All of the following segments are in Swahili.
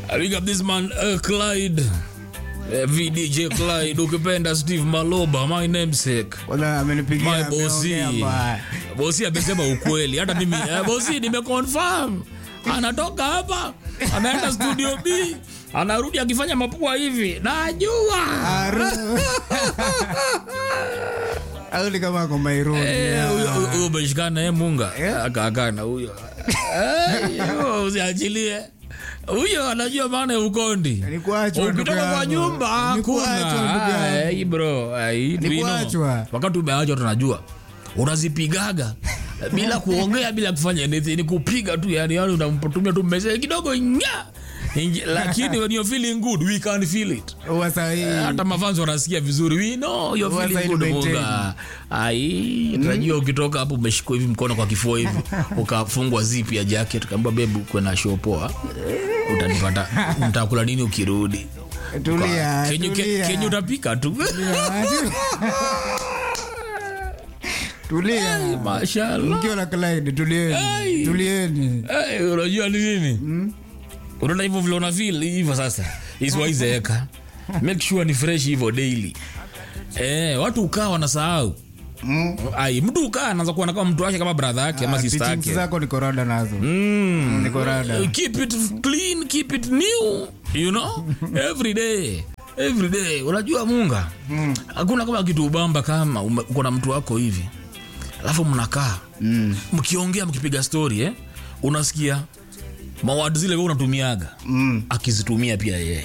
I big up this man uh, Clyde uh, VDJ Clyde ukipenda Steve Maloba my namesake Kwanza amenipigia my ameongea bosi mbaya. bosi amesema ukweli hata mimi eh, bosi nimeconfirm anatoka hapa anaenda studio B anarudi akifanya mapua hivi najua Aru. Au ni kama ako Nairobi. Eh, huyo- huyo- huyo umeshikana eh, munga akaakana huyo Eh, huyo usiachilie huyo anajua maana ya ukondi Ni kuachwa, ndugu ukitoka kwa yangu. nyumba Ni kuachwa, ndugu hakuna yangu. Ai, bro ai, Ni we know. kuachwa. wakati umeachwa tunajua unazipigaga bila kuongea bila kufanya anything ni kupiga tu yani yani unamtumia tu message kidogo nya Ingi- lakini when you're feeling good we can feel it Huwa sahi. hata mafanzi wanasikia vizuri we know you're Huwa feeling side good maintain. munga ai tunajua ukitoka hapo umeshikwa hivi mkono kwa kifua hivi ukafungwa zip ya jacket kaambia bebu kwena show poa utanipata mtakula nini ukirudi Tulia, kenye tulia. kenye utapika tu Tulia. mashallah Mkiwa na Clyde, tulieni. Ai. Tulieni. Eh, unajua ni nini unaona hivyo vile una feel hivyo sasa isiwaizeeka make sure ni fresh hivyo daily eh, watu ukaa wanasahau Mm. ai mtu ukaa anaanza kuona kama mtu wake kama brother yake ama Ah, sister teachings yake zako niko rada nazo. Mm. Niko rada. keep it clean keep it new you know every day every day unajua munga hakuna kama kitu ubamba kama ume- uko na mtu wako hivi alafu mnakaa Mm. mkiongea mkipiga story eh, unasikia mawadi zile we unatumiaga Mm. akizitumia pia yeye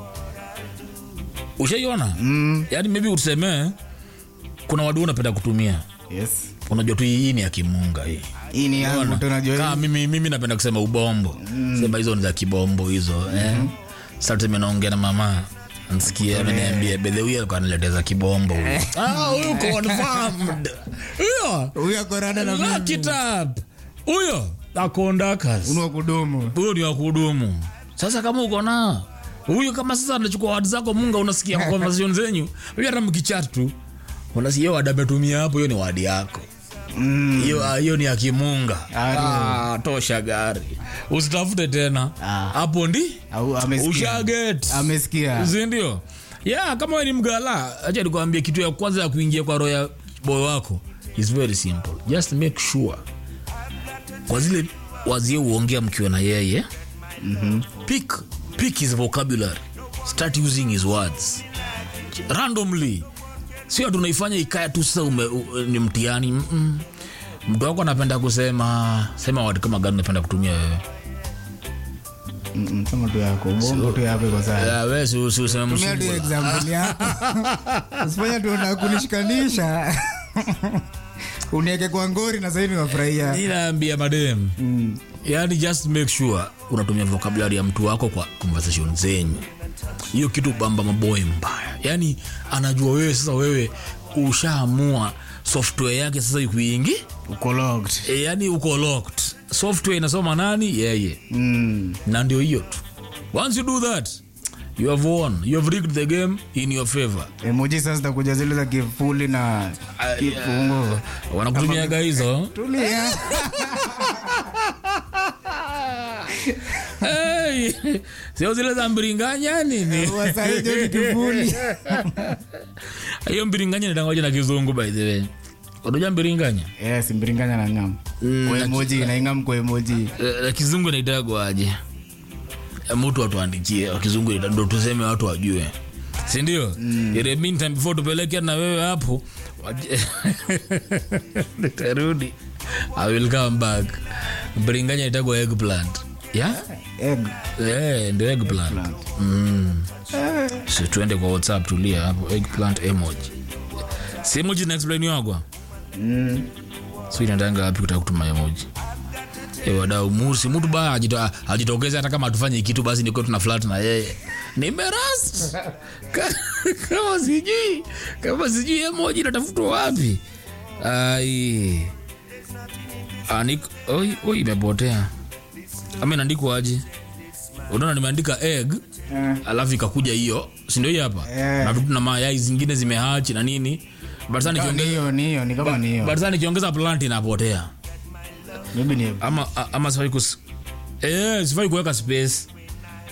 ushaiona Mm. yaani maybe usemee kuna wadu unapenda kutumia Yes. unajua tu hii ni ya kimunga hii Hii ni yangu Unaona? tunajua. Kama mimi, mimi napenda kusema ubombo sema hizo ni za kibombo hizo eh. Sasa tuseme naongea na mama nsikia ameniambia bedhe huyu alikuwa ananiletea za kibombo huyu. Ah, huyu confirmed huyo Huyu ako rada na Lock mimi. it up huyo akondakas Unua kudumu. huyo ni wa kudumu sasa kama uko na huyu kama sasa anachukua wadi zako munga unasikia conversation zenyu hiyo hata mkichat tu unasikia hiyo wadi ametumia hapo hiyo ni wadi yako Mm. hiyo ah, hiyo ni ya kimunga Ah, ah, tosha gari usitafute tena Ah. hapo ndi Au amesikia. ushaget Amesikia. sindio yeah, kama we ni mgala acha nikuambia kitu ya kwanza ya kuingia kwa roho ya boy wako is very simple just make sure kwa zile wazie uongea mkiwa na yeye Mhm. pick, pick his vocabulary start using his words randomly sio tunaifanya ikaya tu sasa ume, u, ni mtihani Mm-mm. mtu wako anapenda kusema sema wadi kama gani unapenda kutumia wewe Mm, Sema tu yako. Bongo tu yako iko sawa. Ya, wewe si- si useme Tumia tu msungula. example yako. Usifanye tu unataka kunishikanisha. Uniweke kwa ngori na sasa hivi wafurahia. ninaambia madem Mm. yani just make sure unatumia vocabulary ya mtu wako kwa conversation zenyu hiyo kitu bamba maboy mbaya yani anajua wewe sasa wewe ushaamua software yake sasa ikuingi Uko locked. e, yani uko locked software inasoma nani yeye Mm. na ndio hiyo tu once you do that you have won you have rigged the game in your favor Emoji sasa zitakuja zile za kifuli na kifungo. wanakutumiaga hizo Tulia. hey, sio zile za mbiringanya nini Wasaidia ni kifuli. hiyo mbiringanya nitangoja na kizungu by the way unajua mbiringanya Yes, mbiringanya na ngam. Kwa emoji na ingam kwa emoji. Eh, na kizungu naitagwa aje Eh, mtu atuandikie wa kizungu ita- ndo tuseme watu wajue sindio mm. ile meantime before tupeleke na wewe hapo waje- nitarudi i will come back mbiringanya itagwa eggplant yeah? Egg. Eh, ndio eggplant Plant. mm. so tuende kwa whatsapp tulia hapo eggplant emoji si emoji na explain yagwa Mm. so inatanga wapi kutaka kutuma emoji e wadau musi mtu ba ajito- ajitokeze hata kama atufanye kitu basi niko tuna flat na yeye nimerast Ka- kama sijui kama sijui emoji natafutwa wapi ai Anik- oi oi, imepotea ama inaandikwa aje unaona nimeandika egg Eh. alafu ikakuja hiyo sindio hii hapa Eh. na vitu na mayai zingine zimehachi na nini but sasa Ni nikiongeza hiyo, ni hiyo, ni kama ni hiyo. but sasa nikiongeza plant inapotea Maybe ni ama, a- ama sifai kus eh, sifai kuweka space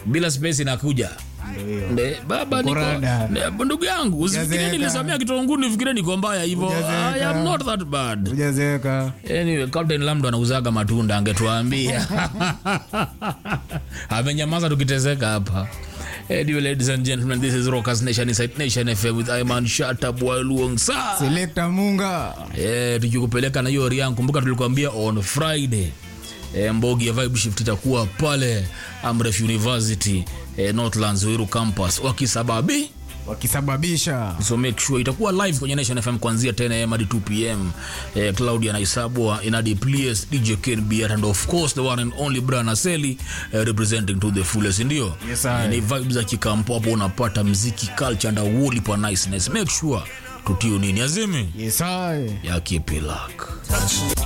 bila space inakuja Nde, baba niko Ukorada. nde, ndugu yangu usifikirie Hujazeeka. nilisomea kitunguu nifikirie niko mbaya hivyo Hujazeeka. I am not that bad Hujazeeka. anyway, Captain Lamdo anauzaga matunda angetuambia amenyamaza tukitezeka hapa anyway, ladies and gentlemen this is Rockers Nation Inside Nation FM with Iman Shatab Waluong Sa Selector Munga. eh, tukikupeleka na hiyo Rian. Kumbuka tulikuambia on Friday eh, Mbogi ya Vibe Shift itakuwa pale Amref University eh, Northlands Wiru campus wakisababi wakisababisha so make sure itakuwa live kwenye Nation FM kuanzia 10 am hadi 2 pm eh, Claudia Naisabwa Inadi Plies DJ Ken Biat and of course the one and only Brian Aseli eh, representing to the fullest ndio Yes, sir. Eh, ni vibes za kikampo hapo unapata mziki culture and wuli pa niceness make sure tutio nini azimi yesai ya kipilak